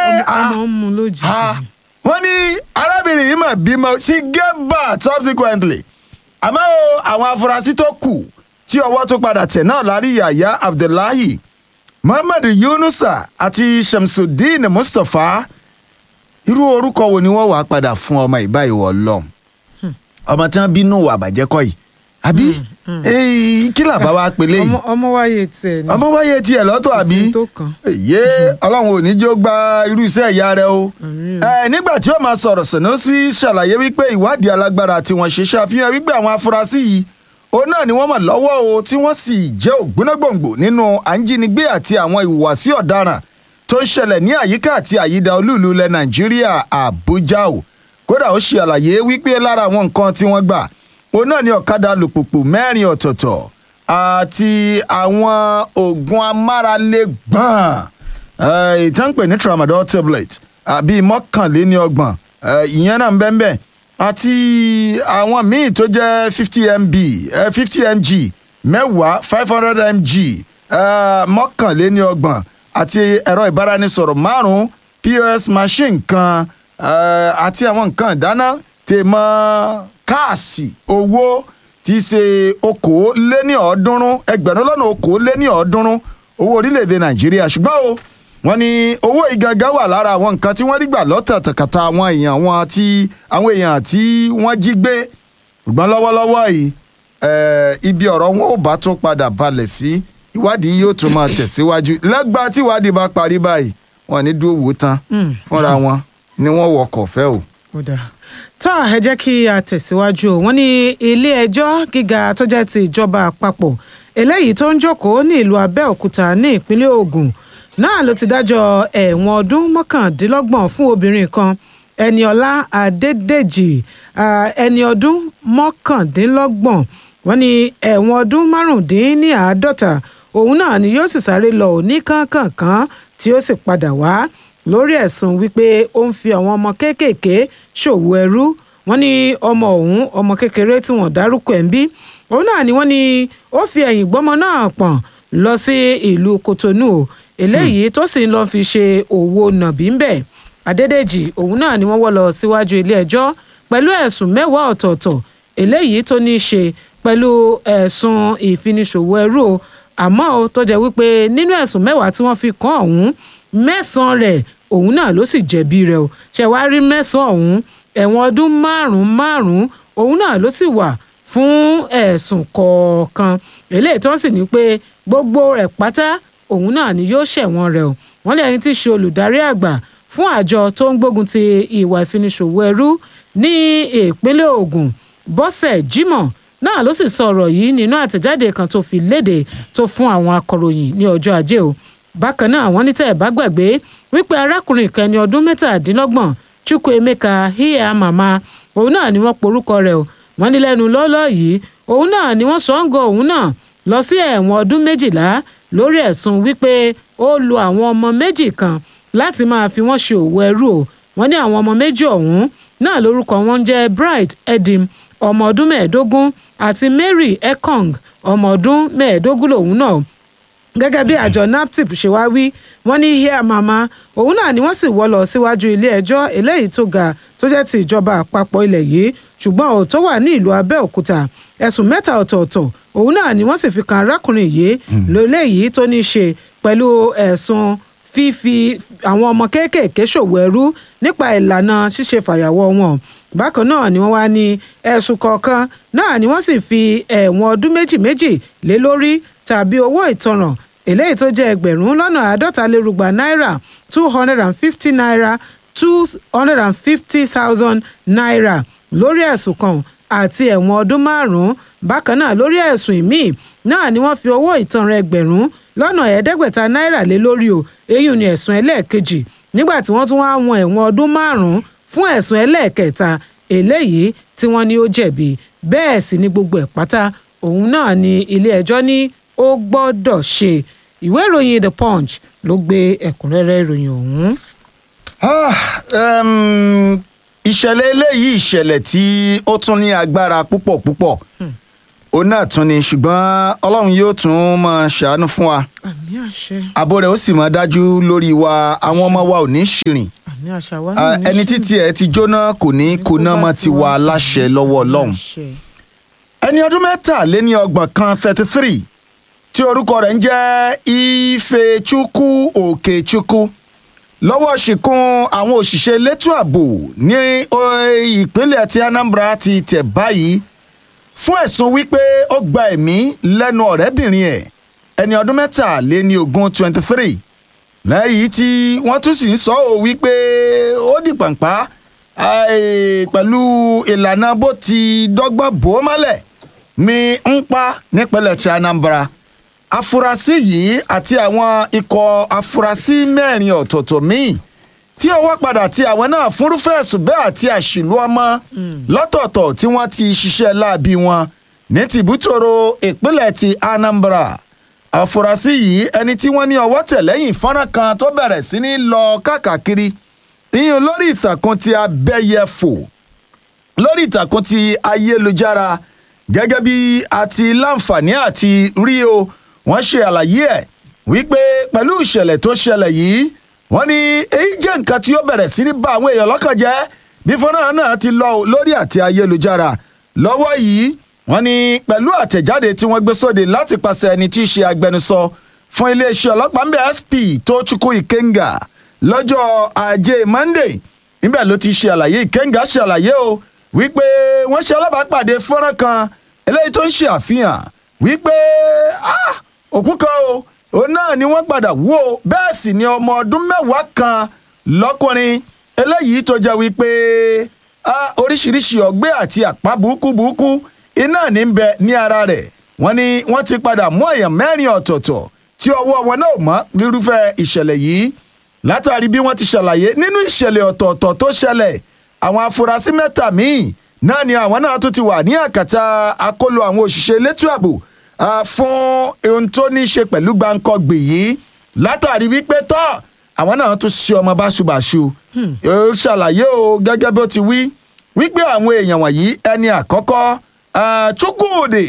ọmọ ń mu lójijì. Ah, wọ́n ní arábìnrin yìí mà bímọ she gave birth subsequently àmọ́ o, àwọn afurasí tó kù tí ọwọ́ tó padà tẹ̀ náà lárí yàyà abdullahi muhammad yunusa àti shamsuddin mustapha irú orúkọ wo ni wọ́n wàá padà fún ọmọ ìbá ìwọ lọ́hùn ọmọ tí wọ́n bínú wà bàjẹ́ kọ́ yìí àbí Eh, kí làbá wa pèlè yìí ọmọ ọmọ wáyé tiẹ̀ ni. ọmọ wáyé tiẹ̀ lọ́tọ̀ Kò sí àbí tó kàn. yé ọlọ́run ò ní jẹ́ ó gba irú iṣẹ́ ìyá rẹ o. Àmín. ẹ nígbà tí ó máa sọ̀rọ̀ Sanusi ṣàlàyé wípé ìwádìí alágbára tí wọ́n ṣe ṣàfihàn wípé àwọn afurasí yìí òun náà ni wọ́n mọ̀ lọ́wọ́ o tí wọ́n sì jẹ́ ògbónágbòǹgbò nínú àǹjínigbé àti àwọn ìhùwàsí ọ̀daràn tó ń ṣẹlẹ̀ ní àyíká àti àyídà olúùlú ilẹ̀ Nàìjíríà Àbújá o kódà ó ṣe àlàyé wípé lára àwọn nǹkan tí wọ́n gbà òun náà ni ọ̀kadà alùpùpù mẹ́rin ọ̀tọ̀ọ̀tọ̀ àti àwọn oògùn amáralégbọ̀n eh, ìtàn pè ní tramadol tablet àbí mọ́kànléní ọgbọ̀n eh, ìyẹn náà ń bẹ́ẹ̀ bẹ́ẹ̀ àti àwọn míì tó jẹ́ fifty mb fifty mg mẹ́wàá five hundred mg eh, mọ́kànléní ọgbọ̀n àti ẹ̀rọ ìbáraẹnisọ̀rọ̀ márùn-ún pos machine kan eh, àti àwọn nǹkan ìdáná tèmọ́ káàsì owó tí í ṣe okòóléní ọ̀ọ́dúnrún ẹgbẹ̀rún lọ́nà okòóléní ọ̀ọ́dúnrún owó orílẹ̀-èdè nàìjíríà ṣùgbọ́n o wọ́n ní owó ìgangan wà lára àwọn nǹkan tí wọ́n rí gbà lọ́tàtàkàtà àwọn èèyàn wọn tí àwọn èèyàn tí wọ́n jí gbé ṣùgbọ́n lọ́wọ́lọ́wọ́ yìí eh, ibi ọ̀rọ̀ wọn ò bá tún padà balẹ̀ sí ìwádìí yóò tún máa tẹ̀síwájú lẹ́gbàá tí ìwádìí bá parí báyìí wọn ní dúró wò ó tán Mm. fúnra wọn ni wọ́n wọkọ̀ fẹ́ o. ó dáa tó ẹ jẹ́ kí a tẹ̀síwájú o wọ́n ní ilé ẹjọ́ gíga tó jẹ́ ti ìjọba àpapọ̀ eléyìí tó ń jókòó ní ìlú abẹ́òkúta ní ìpínlẹ̀ ògùn náà ló ti dájọ́ ẹ̀wọ̀n ọdún mọ́kàndínlọ́gbọ̀n fún obìnrin kan ẹniọlá adédèjì ah, ẹni ọdún mọ́kàndínlọ́gbọ̀n wọ́n ní ẹ̀wọ̀n ọdún márùndínláàádọ́ta òun náà ni yóò sì sáré lọ òní kánkànkán tí ó sì padà wá lórí ẹ̀sùn wípé ó ń fi àwọn ọmọ kéékèèké ṣòwò ẹrú wọ́n ní ọmọ òun ọmọ kékeré tí wọ́n dárúkọ ẹ̀ ń bí òun náà ni wọ́n ní ó fi ẹ̀yìn gbọ́mọ náà pọ̀n lọ sí ìlú Kotonu o eléyìí tó sì ń lọ fi ṣe òwò nàbí ń bẹ̀ Adédèjì òun náà ni wọ́n wọ́ lọ síwájú ilé ẹjọ́ pẹ̀lú ẹ̀sùn mẹ́wàá ọ̀tọ̀ọ̀tọ̀ eléyìí tó ní í ṣe pẹ̀lú ẹ̀sùn ìfiniṣòwò ẹrú o àmọ́ ó tó jẹ́ wípé nínú ẹ̀sùn mẹ́wàá tí wọ́n fi kàn ọ̀hún mẹ́sàn-án rẹ̀ òun náà ló sì jẹ̀bi rẹ̀ o ṣẹ̀wárí mẹ́sàn-án ọ̀hún ẹ̀wọ̀n ọdún márùn-ún márùn-ún òun náà ló sì wà fún ẹ̀sùn kọ̀ọ̀kan eléyìí tó sì ní pé gbogbo rẹ̀ pátá òun náà ni yóò ṣẹ̀wọ̀n rẹ̀ o wọ́n lé ẹni tí í ṣe olùdarí àgbà fún àjọ tó ń gbógun ti ìwà ìfiniṣòwò ẹrú ní ìpínlẹ̀ Ògùn Bọ́sẹ̀ Jimoh náà ló sì sọ ọ̀rọ̀ yìí nínú àtẹ̀jáde kan tó fi léde tó fún àwọn akọ̀ròyìn ní ọjọ́ ajé o bákan náà wọ́n ní tẹ́ ẹ̀ bá gbàgbé wípé arákùnrin kan ẹni ọdún mẹ́tàdínlọ́gbọ̀n Chukwuemeka Hia Mama òun náà ni wọ́n porúkọ rẹ̀ o wọ́n ní lẹ́nu lọ́ọ́lọ́ yìí òun náà ni wọ́n sọ ń gọ òun náà lọ sí ẹ̀wọ̀n ọdún méjìlá lórí ẹ̀sùn wípé ó lu àwọn ọmọ méjì kan láti máa fi wọ́n ṣe òwò ẹrú o wọ́n ní àwọn ọmọ méjì ọ̀hún náà lórúkọ wọn jẹ́ Bright Edim ọmọ ọdún mẹ́ẹ̀ẹ́dógún àti Mary Ekong ọmọ ọdún mẹ́ẹ̀ẹ́dógún lòun náà gẹ́gẹ́ bí àjọ naptip ṣe wá wí wọ́n ní Hia Mama òun náà ni wọ́n sì wọ́ lọ síwájú ilé ẹjọ́ eléyìí tó ga tó jẹ́ ti ìjọba àpapọ̀ ilẹ̀ yìí ṣùgbọ́n ò tó wà ní ìlú Abẹ́òkúta ẹ̀sùn mẹ́ta ọ̀tọ̀ọ̀tọ̀ òun náà ni wọ́n sì fi kan arákùnrin yìí lóléyìí tó ní í ṣe pẹ̀lú ẹ̀sùn fífi àwọn ọmọ kéékèèké ṣòwò ẹrú nípa ìlànà ṣíṣe fàyàwọ́ wọn bákan náà ni wọ́n wá ní ẹ̀sùn kọ̀ọ̀kan náà ni wọ́n sì fi ẹ̀wọ̀n ọdún méjì méjì lé lórí tàbí owó ìtanràn eléyìí tó jẹ́ ẹgbẹ̀rún lọ́nà àádọ́ta lérúgba náírà two hundred and fifty naira two hundred and fifty thousand naira lórí ẹ̀sùn kan àti ẹ̀wọ̀n ọdún márùn-ún bákan náà lórí ẹ̀sùn ìmíì náà ni wọ́n fi owó ìtanràn ẹgbẹ̀rún lọ́nà ẹ̀ẹ́dẹ́gbẹ̀ta náírà lé lórí o èyí ni ẹ̀sùn ẹlẹ́ẹ̀kejì nígbà tí wọ́n tún wá wọn ẹ̀wọ̀n ọdún márùn-ún fún ẹ̀sùn ẹlẹ́ẹ̀kẹta eléyìí tí wọ́n ní ó jẹ̀bi bẹ́ẹ̀ sì ni gbogbo ẹ̀ pátá òun náà ni ilé ẹjọ́ ní ó gbọ́dọ̀ ṣe ìwé ìròyìn the punch ló gbé ẹ̀kúnrẹ́rẹ́ ìròyìn ọ̀hún. Ah, um, ìṣẹ̀lẹ̀ eléyìí ìṣẹ̀lẹ̀ tí ó tún ní agbára púpọ̀ púpọ̀ òun náà tún ni ṣùgbọ́n ọlọ́run yóò tún máa ṣàánú fún wa àmì àṣẹ ààbò rẹ̀ ó sì máa dájú lórí wa àwọn ọmọ wa ò ní ṣìrìn àmì àṣà wa Ah, náà ní ẹni ṣì- títí ẹ ti jóná kò ní kóná mọ́ ti wà láṣẹ lọ́wọ́ ọlọ́run àṣẹ. ẹni ọdún mẹ́tàléní ọgbọ̀n kan thirty three tí orúkọ rẹ̀ ń jẹ́ ifechukwu okechukwu lọ́wọ́ ṣìkún àwọn òṣìṣẹ́ elétò ààbò ní eh, ìpínlẹ̀ tí anambra ti tẹ̀ báyìí fún ẹ̀sùn wípé ó gba ẹ̀mí lẹ́nu ọ̀rẹ́bìnrin ẹ̀ ẹni ọdún mẹ́tàléní ogún twenty three lẹ́yìn tí wọ́n tún sì ń sọ ọ́ wípé ó di pàǹpá eh, pẹ̀lú ìlànà bó ti dọ́gbọ́n bò ó mọ́lẹ̀ ní ń pa nípínlẹ̀ tí anambra afurasí yìí àti àwọn ikọ̀ afurasí mẹ́rin ọ̀tọ̀ọ̀tọ̀ míì tí ọwọ́ padà tí àwọn náà fúnrúfẹ́ ẹ̀sùn bẹ́ẹ̀ àti àṣìlú ọmọ lọ́tọ̀ọ̀tọ̀ tí wọ́n ti ṣiṣẹ́ láabi wọn ní tìbútòrò ìpínlẹ̀ ti anambra àfúrásì yìí ẹni tí wọ́n ní ọwọ́ tẹ̀ lẹ́yìn fọ́nrán kan tó bẹ̀rẹ̀ sí ní lọ káàkiri ìyẹn lórí ìtàkùn ti abẹ́yẹfò lórí ìtàkùn ti ayélujára gẹ́gẹ́ bí a ti láǹfààní àti rí o wọ́n ṣe àlàyé ẹ̀ wípé pẹ̀lú ìṣẹ̀lẹ̀ tó ṣẹlẹ̀ yìí wọ́n ní èyí jẹ́ nǹkan tí ó bẹ̀rẹ̀ sí ní bá àwọn èèyàn lọ́kàn jẹ́ bí fọ́nrán náà ti lọ lórí àti ayélujára lọ́wọ́ yìí wọ́n ní pẹ̀lú àtẹ̀jáde tí wọ́n gbé sóde láti pàṣẹ ẹni tí í ṣe agbẹnusọ fún iléeṣẹ́ ọlọ́pàá ń bẹ sp tó chukwu ikenga lọ́jọ́ ajé monday níbẹ̀ ló ti ṣe àlàyé ikenga ṣe àlàyé o wípé wọ́n ṣe alábàápàdé fọ́nrán kan eléyìí tó ń ṣe àfihàn wípé ah, òkú kan o òun náà ni wọ́n padà wú o bẹ́ẹ̀ sì ni ọmọ ọdún mẹ́wàá kan lọ́kùnrin eléyìí tó jẹ́ wípé ah, oríṣiríṣi ọgbẹ́ àti àpá burúkú burúkú iná ní ń bẹ ní ara rẹ̀ wọ́n ní wọ́n ti padà mú èèyàn mẹ́rin ọ̀tọ̀ọ̀tọ̀ tí ọwọ́ wọn náà mọ́ rírúfẹ́ ìṣẹ̀lẹ̀ yìí látàrí bí wọ́n ti ṣàlàyé nínú ìṣẹ̀lẹ̀ ọ̀tọ̀ọ̀tọ̀ tó ṣẹlẹ̀ àwọn afurasí mẹ́ta míì náà ni àwọn náà tún ti wà ní àkàtà àkọlù àwọn òṣìṣẹ́ elétò ààbò ah, fún ohun tó ní í ṣe pẹ̀lú gbàǹkọ̀gbì yìí látàrí wípé tọ́ àwọn náà tún ṣe ọmọ báṣubàṣu ó ṣàlàyé o gẹ́gẹ́ bó ti wí wípé àwọn èèyàn wọ̀nyí ẹni àkọ́kọ́ ah, chukwudi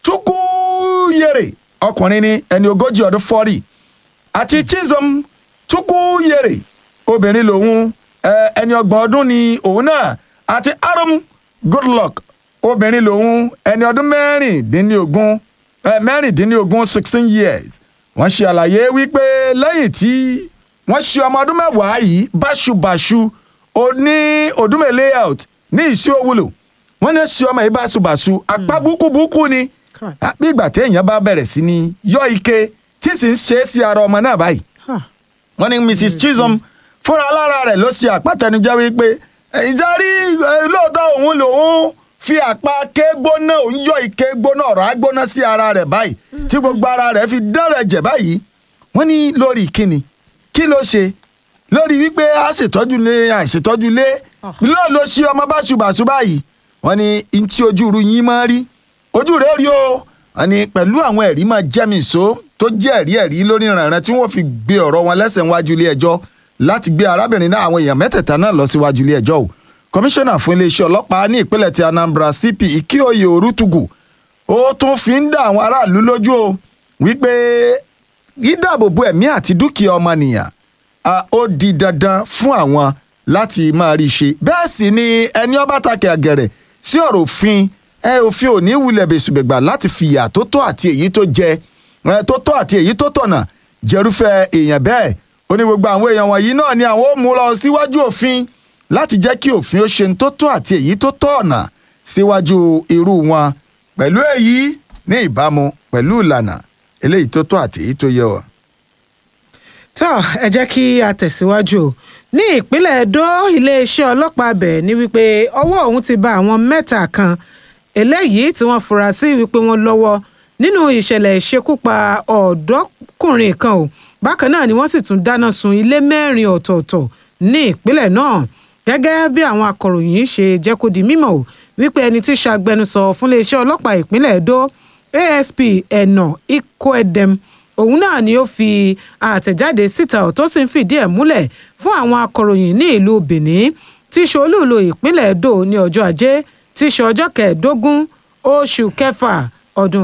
chukwuyere ọkùnrin ni ẹni ogójì ọdún fọ́rì àti chizom chukwuyere obìnrin lòun ẹ, ẹni ọgbọ̀n ọdún ni òun náà àti arum goodluck obìnrin lòun ẹni ọdún mẹ́rìndínlógún ẹ, mẹ́rìndínlógún sixteen years wọ́n ṣe àlàyé wípé lẹ́yìn tí wọ́n ṣe ọmọ ọdún mẹ́wàá yìí báṣubàṣu oní odúmẹ̀ layout ní ìṣí òwúlò wọ́n ní ṣe ọmọ yìí báṣubàṣu apá búkúbúkú ni Kai. Ah, bí ìgbà téèyàn bá bẹ̀rẹ̀ sí ni yọ ike tí sì ń ṣe é sí ara ọmọ náà báyìí Ha. wọ́n ní mrs chisholm fúnra lára rẹ̀ ló ṣe àpàtẹnujẹ́ wípé ìjárí lóòótọ́ òun lòun fi àpá kégbóná òun yọ ike gbóná ọ̀rọ̀ agbóná sí ara rẹ̀ báyìí tí gbogbo ara rẹ̀ fi dán rẹ̀ jẹ̀ báyìí wọ́n ní lórí kíni kí ló ṣe lórí wípé a ṣètọ́jú lé àìṣètọ́jú lé lóò ló ṣe ọmọ báṣubàṣu báyìí wọ́n ní ntí ojú ru yín máa rí ojú rẹ̀ rí o wọ́n ní pẹ̀lú àwọn ẹ̀rí máa jẹ́mi ìṣó tó jẹ́ ẹ̀rí ẹ̀rí lórí ìrànràn tí wọ́n fi gbé ọ̀rọ̀ wọn lẹ́sẹ̀ níwájú ilé ẹjọ́ láti gbé arábìnrin náà àwọn èèyàn mẹ́tẹ̀ẹ̀ta náà lọ síwájú ilé ẹjọ́ o kọmíṣánná fún iléeṣẹ́ ọlọ́pàá ní ìpínlẹ̀ ti anambra cp ikioye orutugu ó tún fi ń dá àwọn aráàlú lójú o wípé dídáàbòbò ẹ̀mí àti dúkìá ọmọnìyàn ah, ó di dandan fún àwọn láti máa rí i ṣe bẹ́ẹ̀ sì ni ẹni ọba takẹ̀ àgẹ̀rẹ̀ sí ọ̀rọ̀ òfin ẹ òfin ò ní wulẹ̀ bẹ̀sùbẹ̀gbà láti fìyà tó tọ́ àti èyí tó jẹ ẹ tó tọ́ àti èyí tó tọ̀nà jẹrúfẹ́ èèyàn bẹ́ẹ̀ ó ní gbogbo àwọn èèyàn wọ̀nyí náà ni àwọn ó mú lọ síwájú òfin láti jẹ́ kí òfin ó ṣe ń tó tọ́ àti èyí tó tọ́ ọ̀nà síwájú irú wọn pẹ̀lú èyí ní ìbámu pẹ̀lú ìlànà eléyìí tó tọ́ àti èyí tó yẹ wọ́n. tó ẹ jẹ́ kí a tẹ̀síwájú o. ní ìpínlẹ̀ Ẹdó iléeṣẹ́ ọlọ́pàá bẹ̀ ní wípé ọwọ́ òun ti bá àwọn mẹ́ta kan eléyìí tí wọ́n fura sí wípé wọ́n lọ́wọ́ nínú ìṣẹ̀lẹ̀ ìṣekúpa ọ̀dọ́kùnrin kan o bákan náà ni wọ́n sì tún dáná sun ilé mẹ́rin ọ̀tọ̀ọ̀tọ̀ ní ìpínlẹ̀ náà gẹ́gẹ́ bí àwọn akọ̀ròyìn ṣe jẹ́ kó di mímọ̀ o wípé ẹni tí ṣàgbẹnusọ fún iléeṣẹ́ ọlọ́pàá ìpínlẹ̀ Ẹdó ASP ẹ̀nà Ikoedem òun náà ni ó fi àtẹ̀jáde síta ọ̀ tó sì ń fìdí ẹ̀ múlẹ̀ fún àwọn akọ̀ròyìn ní ìlú Benin tí í ṣe olúùlú ìpínlẹ̀ Edo ní ọjọ́ ajé tí í ṣe ọjọ́ kẹẹ̀ẹ́dógún oṣù kẹfà ọdún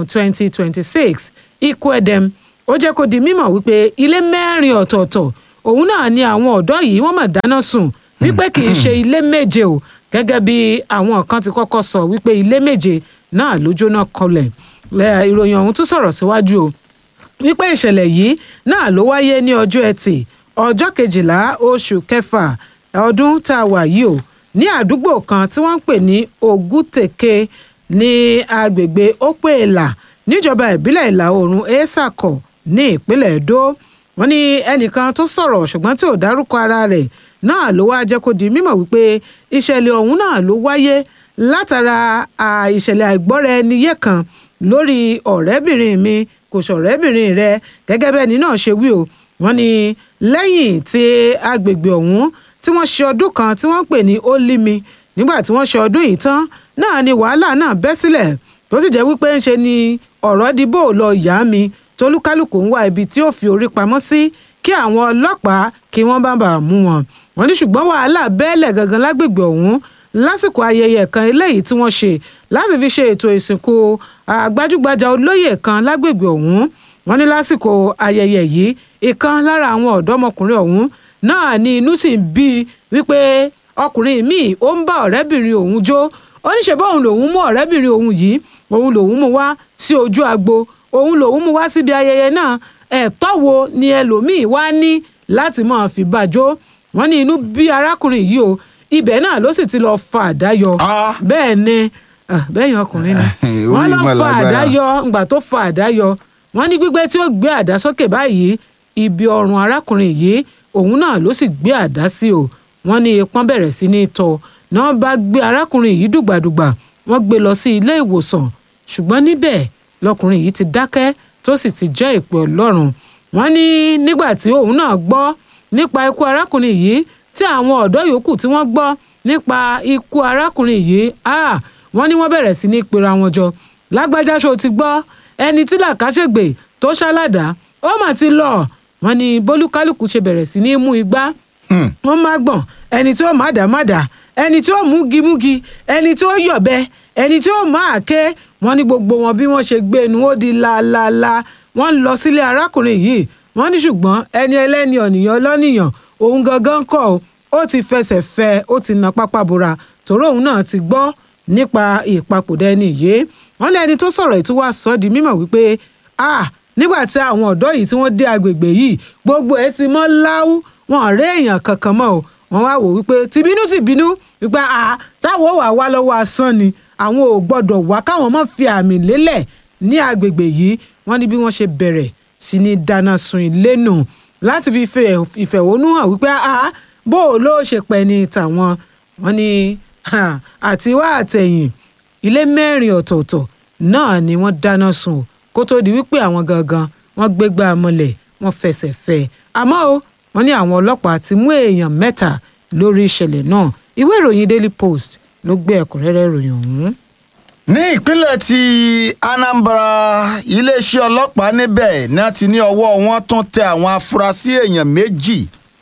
2026 ikú ẹ̀dẹ̀m ó jẹ́ kó di mímọ̀ wípé ilé mẹ́rin ọ̀tọ̀ọ̀tọ̀ òun náà ni àwọn ọ̀dọ́ yìí wọ́n mà dáná sun wípé kì í ṣe ilé méje o gẹ́gẹ́ bí àwọn kan ti kọ́kọ́ sọ wípé ilé méje náà ló jóná kọlẹ̀ Lẹ́- ìròyìn ọ̀hún tún sọ̀rọ̀ síwájú o wípé ìṣẹ̀lẹ̀ yìí náà ló wáyé ní ọjọ́ ẹtì ọjọ́ kejìlá oṣù kẹfà ọdún tá a wà yìí o ní àdúgbò kan tí wọ́n ń pè ní ògùtèké ní agbègbè ópèèlà níjọba ìbílẹ̀ ìlà oòrùn èsàkọ ní ìpínlẹ̀ èdò wọ́n ní ẹnìkan tó sọ̀rọ̀ ṣùgbọ́n tí ò dárúkọ ara rẹ̀ náà ló wá jẹ́ kó di mímọ̀ wípé ìṣẹ̀lẹ̀ ọ̀hún náà ló wáyé látara à, ìṣẹ̀lẹ̀ àìgbọ́ra ẹni yé kan lórí ọ̀rẹ́bìnrin mi kò sọ̀rẹ́bìnrin rẹ gẹ́gẹ́ bẹ́ẹ̀ ni náà ṣe wí o wọ́n ní lẹ́yìn tí agbègbè ọ̀hún tí wọ́n ṣe ọdún kan tí wọ́n pè ní ólími nígbà tí wọ́n ṣe ọdún yìí tán náà ni wàhálà náà bẹ́ sílẹ̀ tó sì jẹ́ wípé ń ṣe ni ọ̀rọ̀ di bó lọ yá mi tolúkálùkù ń wá ibi tí ó fi orí pamọ́ sí kí àwọn ọlọ́pàá kí wọ́n bá bàa mú wọn wọ́n ní ṣùgbọ́n wàhálà bẹ́ẹ̀lẹ̀ gangan lágbègbè ọ̀hún lásìkò ayẹyẹ kan eléyìí tí wọ́n ṣe láti fi ṣe ètò ìsìnkú àgbájúgbajà olóyè kan lágbègbè ọ̀hún wọ́n ní lásìkò ayẹyẹ yìí ìkan lára àwọn ọ̀dọ́mọkùnrin ọ̀hún náà ní inú sì ń bí i wípé ọkùnrin míì ó ń bá ọ̀rẹ́bìnrin òun jó ó ní ṣe bóun lòun mú ọ̀rẹ́bìnrin òun yìí òun lòun mú wá sí ojú agbo òun lòun mú wá síbi ayẹyẹ náà ẹ̀tọ́ wo ni ẹlòmíì wá ní láti máa fi bá a jó wọ́n ní inú bí arákùnrin yìí o ibẹ̀ náà ló sì ti lọ fa àdá yọ Ah. bẹ́ẹ̀ ni ah, bẹ́ẹ̀yàn ọkùnrin ni Orí wọ́n lọ ìmọ̀ fa lágbára. àdá yọ ngbà tó fa àdá yọ wọ́n ní gbígbé tí ó gbé àdá sókè báyìí ibi ọrùn arákùnrin yìí òun náà ló sì gbé àdá sí o wọ́n ní ipọ́n bẹ̀rẹ̀ sí ní tọ́ náà bá gbé arákùnrin yìí dùgbàdùgbà wọ́n gbé lọ sí ilé ìwòsàn ṣùgbọ́n níbẹ̀ lọkùnrin yìí ti dákẹ́ tó sì ti jẹ́ ìpè ọlọ́run wọ́n ní nígbà tí òun náà gbọ́ nípa ikú arákùnrin yìí tí àwọn ọ̀dọ́ yòókù tí wọ́n gbọ́ nípa ikú arákùnrin yìí ah, wọ́n ní wọ́n bẹ̀rẹ̀ sí ní pera wọn jọ lágbájá ṣó ti gbọ́ ẹni tí làkàṣègbè tó ṣáládàá ó mà ti lọ wọ́n ní bólúkálùkù ṣe bẹ̀rẹ̀ sí ní mú igbá wọ́n má gbọ̀n ẹni tí ó má dà má dà ẹni tí ó múgi múgi ẹni tí ó yọ̀bẹ ẹni tí ó má àké wọ́n ní gbogbo wọn bí wọ́n ṣe gbé inú ó di laalala wọ́n ń lọ sílé arákùnrin yìí wọ́n ní ṣùgbọ́n ẹni ẹlẹ́ni ọ̀nìyàn ọlọ́nìyàn òun gangan kọ́ ọ ó ti fẹsẹ̀ fẹ́ ó ti na pápá bora tòró òun náà ti gbọ́ nípa ìpapòdà ẹni yìí wọ́n lé ẹni tó sọ̀rọ̀ yìí tó wá sọ ọ́ di mímọ̀ wípé ah nígbà tí àwọn ọ̀dọ́ yìí tí wọ́n dé agbègbè yìí gbogbo ẹ̀ ti mọ́ láwù wọn ò rí èèyàn kankan mọ́ o wọ́n wá wò wípé tìbínú sì bínú wípé ah táwọn ò wá wá lọ́wọ́ asán ni àwọn ò gbọ́dọ̀ wá káwọn má fi àmì lélẹ̀ ní agbègbè yìí wọ́n ní bí wọ́n ṣe bẹ̀rẹ̀ sí ní dáná sun ilé nù láti fi fẹ́- ìfẹ̀hónú hàn wípé ah bó o ló ṣe pẹ́ ní tàwọn wọ́n ní ah, àtiwá àtẹ̀yìn ilé mẹ́rin ọ̀tọ̀ọ̀tọ̀ náà ni wọ́n dáná sun o, kó tó di wípé àwọn gangan wọ́n gbégbá mọ́lẹ̀ wọ́n fẹsẹ̀ fẹ́ ẹ. àmọ́ o wọ́n ní àwọn ọlọ́pàá ti mú èèyàn mẹ́ta lórí ìṣẹ̀lẹ̀ náà ìwé ìròyìn daily post ló gbé ẹ̀kúnrẹ́rẹ́ ìròyìn ọ̀hún. ní ìpínlẹ̀ ti anambra iléeṣẹ́ ọlọ́pàá níbẹ̀ náà ti ní ọwọ́ wọn tún tẹ àwọn afurasí èèyàn méjì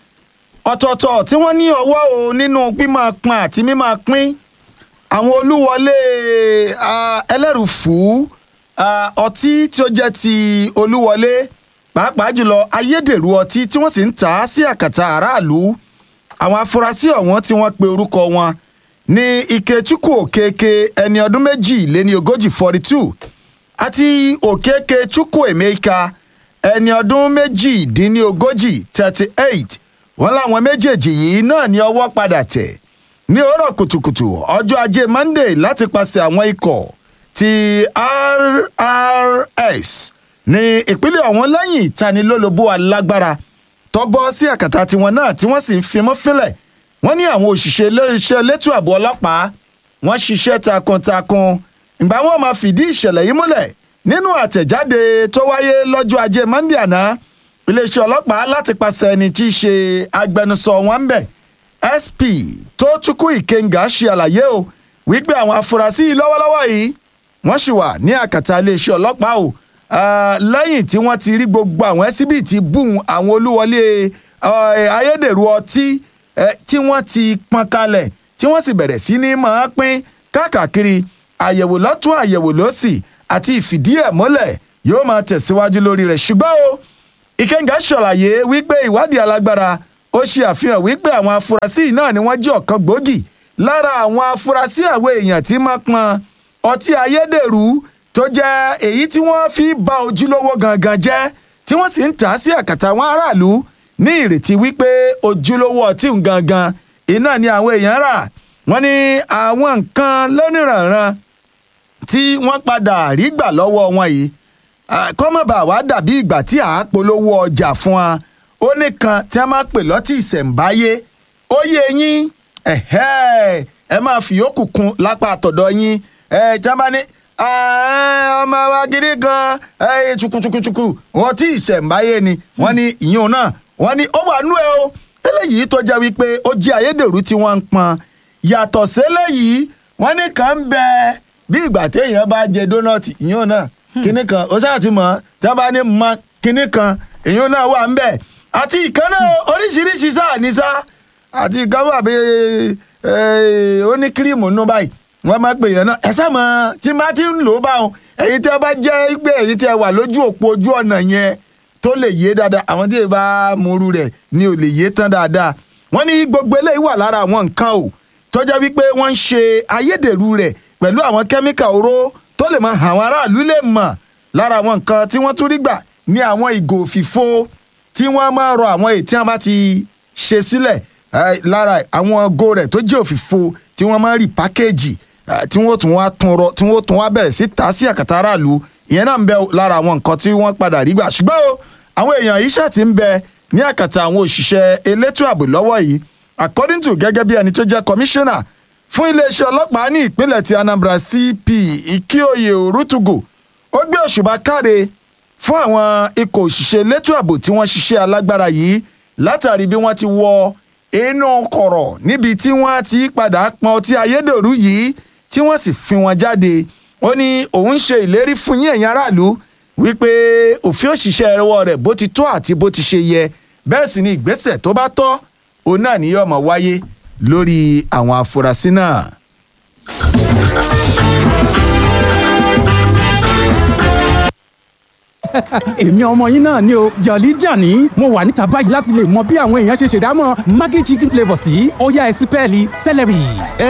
ọ̀tọ̀ọ̀tọ̀ tí wọ́n ní ọwọ́ o nínú pímọ̀ pọn àti mímọ̀ pín àwọn olúwọlé ah, ẹlẹ́rùfú ah, ọtí tí ó jẹ́ ti olúwọlé pàápàá jùlọ ayédèrú ọtí tí wọ́n sì ń tà á sí àkàtà aráàlú àwọn afurasí ọ̀wọ́n tí wọ́n pe orúkọ wọn ní ikechukwu okeke ẹni ọdún méjì lé ní ogójì forty two àti okeke chukwu emeka ẹni ọdún méjìdínlógójì thirty eight wọ́n láwọn méjèèjì yìí náà ní ọwọ́ padà tẹ̀ ní òórọ̀ kùtùkùtù ọjọ́ ajé monday láti pàṣẹ àwọn ikọ̀ ti rrs ní ìpínlẹ̀ ọ̀hún lẹ́yìn ìtanilólobó alágbára tọ́bọ́ sí àkàtà tiwọn náà tí wọ́n sì ń fimọ́ fínlẹ̀ wọ́n ní àwọn òṣìṣẹ́ iléeṣẹ́ elétò ààbò ọlọ́pàá wọ́n ṣiṣẹ́ takuntakun ìgbà wọn máa fìdí ìṣẹ̀lẹ̀ yìí múlẹ̀ nínú àtẹ̀jáde tó wáyé lọ́jọ́ ajé monday àná iléeṣẹ́ ọlọ́pàá láti pàṣẹ ẹni tí í ṣe agbẹnusọ wọn ń bẹ̀ sp tó chukwu ikenga ṣe àlàyé o wípé àwọn afurasí yìí lọ́wọ́lọ́wọ́ yìí wọ́n sì wà ní àkàtà iléeṣẹ́ ọlọ́pàá o Ah, lẹ́yìn tí wọ́n ti rí gbogbo àwọn ẹ́síbìtì bùn àwọn olúwọlé eh, ayédèrú ọtí eh, tí wọ́n ti pọn kalẹ̀ tí wọ́n sì bẹ̀rẹ̀ sí ní máa pín káàkiri àyẹ̀wò lọ́tún àyẹ̀wò lọ́sì àti ìfìdí ẹ̀ mọ́lẹ̀ yóò máa tẹ̀síwájú lórí rẹ̀ ṣùgbọ́n o ìkẹ́ńgà ṣàlàyé wípé ìwádìí alágbára ó ṣe àfihàn wípé àwọn afurasí náà ni wọ́n jẹ́ ọ̀kan gbòógì lára àwọn afurasí àwọn èèyàn tí máa pọn ọtí ayédèrú tó jẹ́ èyí tí wọ́n fi ba ojúlówó gangan jẹ́ tí wọ́n sì ń tà á sí àkàtà àwọn aráàlú ní ìrètí wípé ojúlówó ọtí ń gangan iná ni àwọn èèyàn rà wọ́n ní àwọn nǹkan lóníranran tí wọ́n padà rí gbà lọ́wọ́ wọn yìí kọ́mọ̀bà wá dàbí ìgbà tí à á polówó ọjà fún wa ó nìkan tí a máa pè lọ́tì ìṣẹ̀ǹbáyé ó yẹ yín ẹ máa fi yòókù kun lápá àtọ̀dọ̀ yín tí a bá ní ọmọ wa gidi gan chukuchukuchuku wọn tí ìṣẹ̀ǹbáyé ni wọ́n ní ìyún náà wọ́n ní ó wà nú ẹ o eléyìí tó jẹ́ wípé ó jí ayédèrú tí wọ́n ń pọn yàtọ̀ séléyìí wọ́n ní kàn ń bẹ bí ìgbà téèyàn bá jẹ dónọ́ọ̀tì ìyún náà kinní kan ó sáà ti mọ̀ tí wọ́n bá ní mọ kinní kan ìyún náà wà ń bẹ àti ìkànnà oríṣiríṣi sáà ní sá àti ìkànnà bí ó ní kírímù nú báyìí wọ́n máa pè yẹn náà ẹ sáàmù tí má ti ń lò ó báwọn ẹ̀yin tí ẹ bá jẹ́ pé ẹ̀yin tí ẹ wà lójú òpó ojú ọ̀nà yẹn tó lè yé dáadáa àwọn tí ẹ bá múru rẹ̀ ni ò lè yé tán dáadáa wọ́n ní gbogbo eléyìí wà lára àwọn nǹkan o tó jẹ́ wípé wọ́n ń ṣe ayédèrú rẹ̀ pẹ̀lú àwọn kẹ́míkà oró tó lè máa àwọn aráàlú lè mọ̀ lára àwọn nǹkan tí wọ́n tún rí gbà ní àwọn ìgò òfìfo tí wọ́n máa rọ àwọn èyí tí wọ́n bá ti ṣe sílẹ̀ lára àwọn go rẹ̀ tó jẹ́ òfìfo tí wọ́n máa rí pákéèjì tí wọ́n tún wá tún rọ tí wọ́n tún wá bẹ̀rẹ̀ sí ta sí àkàtà aráàlú ìyẹn náà ń bẹ lára àwọn nǹkan tí wọ́n padà rí gbà ṣùgbọ́n o àwọn èèyàn yìí ṣáà ti ń bẹ ní àkàtà àwọn òṣìṣẹ́ elétò ààbò lọ́wọ́ yìí according to gẹ́gẹ́ bí ẹni tó jẹ́ commissioner fún iléeṣẹ́ ọlọ́pàá ní ìpínlẹ̀ ti Anambra CP Ikioye Orutugu ó gbé òṣùbà káre fún àwọn ikọ̀ òṣìṣẹ́ elétò ààbò tí wọ́n ṣiṣẹ́ alágbára yìí látàrí bí wọ́n ti wọ inú kọ̀rọ̀ níbi tí wọ́n ti padà pọn ọtí ayédèrú yìí tí wọ́n sì fi wọn jáde ó ní òun ṣe ìlérí fún yín ẹ̀yin aráàlú wípé òfin òṣìṣẹ́ ẹ̀rọ rẹ̀ bó ti tó àti bó ti ṣe yẹ bẹ́ẹ̀ sì ni ìgbésẹ̀ tó bá tọ́ òun náà ni yóò máa wáyé lórí àwọn afurasí náà. èmi ọmọ yín náà ni o jọ̀lí jàní mo wà níta báyìí láti lè mọ bí àwọn èèyàn ṣe ṣèdámọ̀ maggi chicken flavour sí ọ̀yá ẹ̀sìn pẹ́ẹ́lí celery.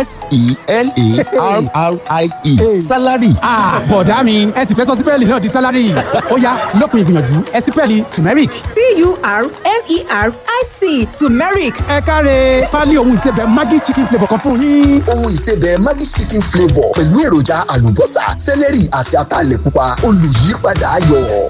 s-e-l-a-r-r-i-e salary. bọ̀dá mi ẹ̀sìn fẹ́ sọ sí pẹ́ẹ́lí náà di salary ọ̀yá lópin ìgbìyànjú ẹ̀sìn pẹ́ẹ́lí turmeric. t-u-r-m-e-r-i-c turmeric. ẹ káre pálí ohun ìsebẹ̀ maggi chicken flavour kan fún yín. ohun ìsebẹ̀ maggi chicken flavour pẹ̀lú èròjà àlùbọ́sà celery àti ataalẹ̀ pupa olùyípadà ayọ̀.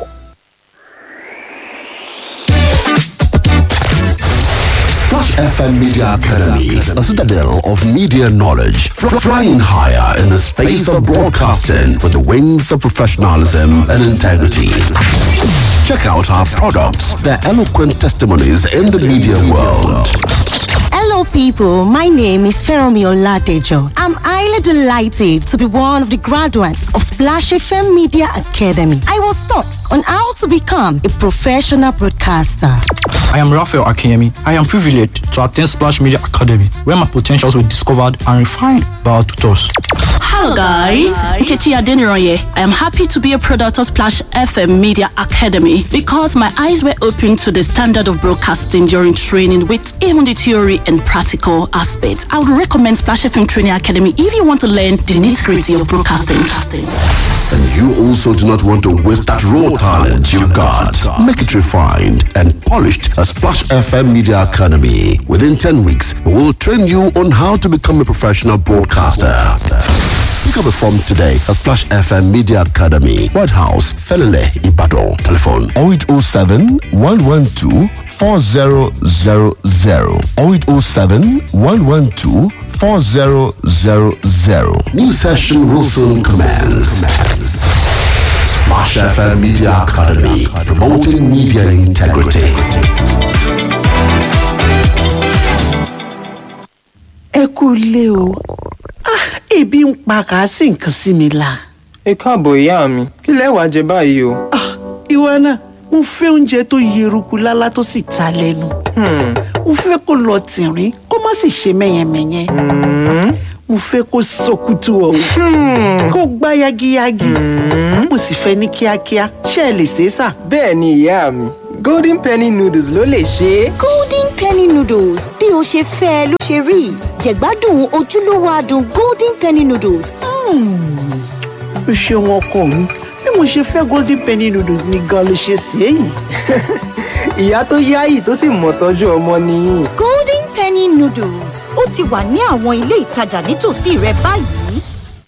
Splash FM Media Academy, a citadel of media knowledge, fr- flying higher in the space of broadcasting with the wings of professionalism and integrity. Check out our products, their eloquent testimonies in the media world. Hello, people. My name is Feromi Oladejo. I'm highly delighted to be one of the graduates of Splash FM Media Academy. I was taught on how to become a professional broadcaster. I am Raphael Akemi. I am privileged to attend Splash Media Academy, where my potentials were discovered and refined by our tutors. Hello guys, Nkechi Adeniroye. I am happy to be a product of Splash FM Media Academy because my eyes were opened to the standard of broadcasting during training with even the theory and practical aspects. I would recommend Splash FM Training Academy if you want to learn the nitty-gritty of broadcasting. And you also do not want to waste that raw talent you've got. Make it refined and polished at Splash FM Media Academy. Within 10 weeks, we will train you on how to become a professional broadcaster. Pick up a form today at Splash FM Media Academy, White House, Felele, Ibadan. Telephone 0807 112 4000 0807 112 4000. New session will soon commence. Splash FM Media Academy, promoting media integrity. ẹ kú ilé o Ah, ebi ń pa kà á sì nǹkan sí mi la. ẹ káàbọ̀ ìyá mi kí lẹ wàá jẹ báyìí o. Ah, ìwọ náà mo fẹ́ oúnjẹ tó yeruku lálá tó sì ta lẹ́nu. mo fẹ́ kó lọ tìrín kó má sì ṣe mẹ́yẹmẹ́yẹ. mo fẹ́ kó sọkútù ọ̀hún kó gbá yagiyagi mo sì fẹ́ ní kíákíá ṣé ẹ lè ṣe é sà. bẹ́ẹ̀ ni ìyá mi golden penny noodles ló lè ṣe é. golden penny noodles bí o ṣe fẹ́ ẹ ló ṣe rí jẹ̀gbádùn ojúlówó adùn golden penny noodles. o ṣeun ọkọ mi bí mo ṣe fẹ́ golden penny noodles ni gan ló ṣe sí èyí. ìyá tó yáyì tó sì mọ̀ tọ́jú ọmọ nìyí. golden penny noodles ó ti wà ní àwọn ilé ìtajà nítòsí rẹ báyìí.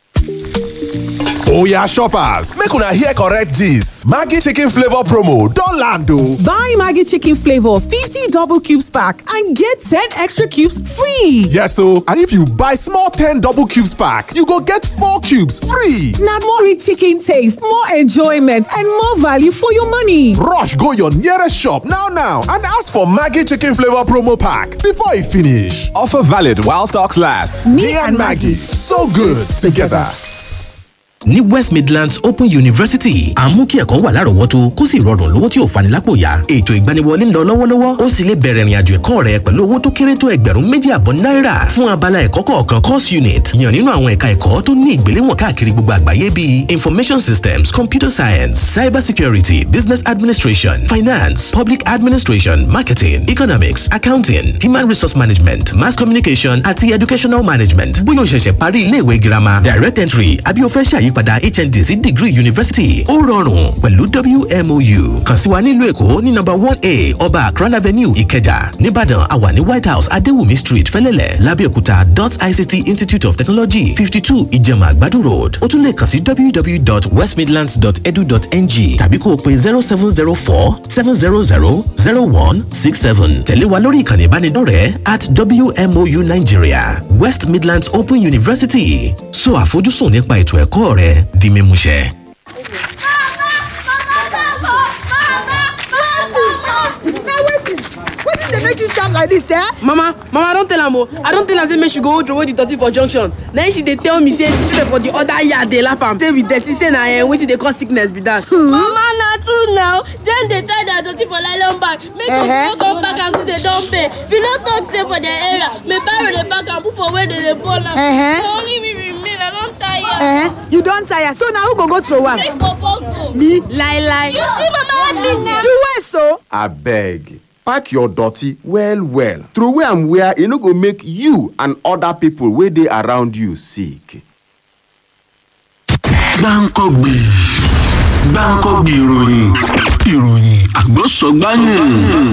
Oya shoppers, make una hear correct gist. Maggi chicken flavor promo don land o. Buy Maggi chicken flavor 50 double cubes pack and get 10 extra cubes free. Yes o, and if you buy small 10 double cubes pack, you go get 4 cubes free. Na more rich chicken taste, more enjoyment and more value for your money. Rush go your nearest shop now now and ask for Maggi chicken flavor promo pack before e finish. Offer valid while stocks last. Me, and Maggi, so good together. ní west midlands open university à ń mú kí ẹ̀kọ́ wà lárọ̀ọ́wọ́tó kó sì rọrùn lówó tí ò fani lápò yá ètò ìgbaniwọlé ń lọ lọ́wọ́lọ́wọ́ ó sì lè bẹ̀rẹ̀ ìrìnàjò ẹ̀kọ́ rẹ pẹ̀lú owó tó kéré tó ẹgbẹ̀rún méjì àbọ̀ náírà fún abala ẹ̀kọ́ kọ̀ọ̀kan course unit yàn nínú àwọn ẹ̀ka ẹ̀kọ́ tó ní ìgbéléwọ̀n káàkiri gbogbo àgbáyé bíi information systems computer science cyber security business administration finance public administration marketing economics accounting human resource management mass communication àti educational management bóyá o ṣẹ̀ṣẹ̀ parí iléèwé girama direct entry àbí o fẹ́ ṣàyí ìyípadà hnd sí degree university ó rọrùn pẹ̀lú wmou kàn sí wa nílùú èkó ní nọ́mbà one a ọba akran avenue ìkẹjà nìbàdàn àwa ní white house adéwùmí street fẹlẹ́lẹ̀ lábẹ́òkúta dot ict institute of technology fifty two ìjẹ̀mà àgbàdo road ó tún lè kàn sí www.westmidlands.edu.ng tàbí kó o pe zero seven zero four seven zero zero zero one six seven tẹ̀lé wa lórí ìkànnì ìbánidọ́rẹ̀ẹ́ at wmou nigeria west midlands open university so àfojúsùn nípa ètò ẹ̀kọ́ rẹ di mímúṣẹ. wetin dey make you shout like dis eh. mama mama i don tell am o i don tell am say make she go hold throway the dirty for junction na she dey tell me say children for the other yard dey laugh am say we dirty say na uh, wetin dey cause sickness be that. Hmm. mama na true now dem dey tie their dirty for nylon bag make dem no come pack am till dem don pay if you no talk say for their area make barrow dey pack am put for where dem dey burn am na only me remain i don tire. Eh, you don tire so na who go go throw am. make popo go. me lie lie. you see mama help me now. you wey so. abeg pack your dirty well well throway am where e no go make you and other people wey dey around you sick. gbáǹkọ́gbè gbáǹkọ́gbè ìròyìn ìròyìn àgbọ̀sọ̀gbáyìn.